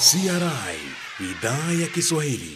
CRI idhaa ya Kiswahili.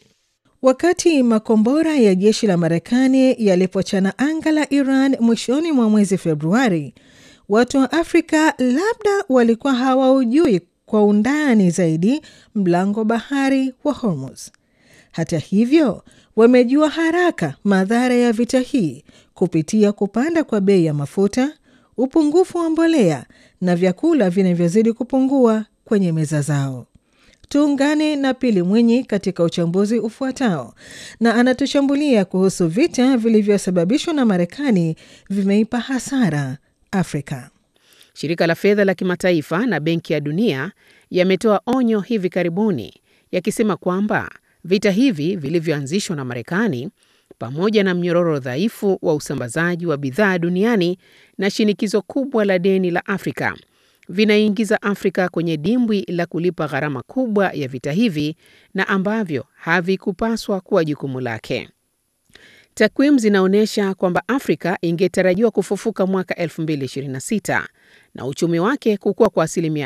Wakati makombora ya jeshi la Marekani yalipochana anga la Iran mwishoni mwa mwezi Februari, watu wa Afrika labda walikuwa hawaujui kwa undani zaidi mlango bahari wa Hormuz. Hata hivyo, wamejua haraka madhara ya vita hii kupitia kupanda kwa bei ya mafuta, upungufu wa mbolea na vyakula vinavyozidi kupungua kwenye meza zao. Tuungane na Pili Mwinyi katika uchambuzi ufuatao, na anatushambulia kuhusu vita vilivyosababishwa na Marekani vimeipa hasara Afrika. Shirika la fedha la kimataifa na Benki ya Dunia yametoa onyo hivi karibuni yakisema kwamba vita hivi vilivyoanzishwa na Marekani pamoja na mnyororo dhaifu wa usambazaji wa bidhaa duniani na shinikizo kubwa la deni la Afrika vinaingiza Afrika kwenye dimbwi la kulipa gharama kubwa ya vita hivi na ambavyo havikupaswa kuwa jukumu lake. Takwimu zinaonyesha kwamba Afrika ingetarajiwa kufufuka mwaka 2026 na uchumi wake kukua kwa asilimia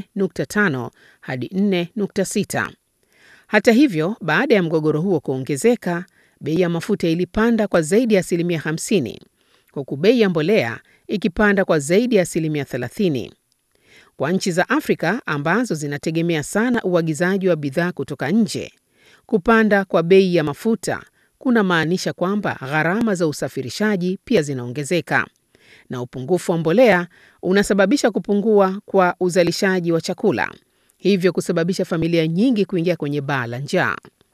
4.5 hadi 4.6. Hata hivyo, baada ya mgogoro huo kuongezeka, bei ya mafuta ilipanda kwa zaidi ya asilimia 50, huku bei ya mbolea ikipanda kwa zaidi ya asilimia 30. Kwa nchi za Afrika ambazo zinategemea sana uagizaji wa bidhaa kutoka nje, kupanda kwa bei ya mafuta kuna maanisha kwamba gharama za usafirishaji pia zinaongezeka, na upungufu wa mbolea unasababisha kupungua kwa uzalishaji wa chakula, hivyo kusababisha familia nyingi kuingia kwenye baa la njaa.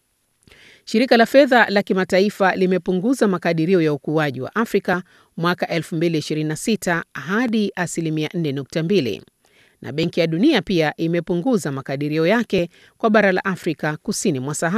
Shirika la fedha la kimataifa limepunguza makadirio ya ukuaji wa Afrika mwaka 2026 hadi asilimia 4.2 na Benki ya Dunia pia imepunguza makadirio yake kwa bara la Afrika kusini mwa Sahara.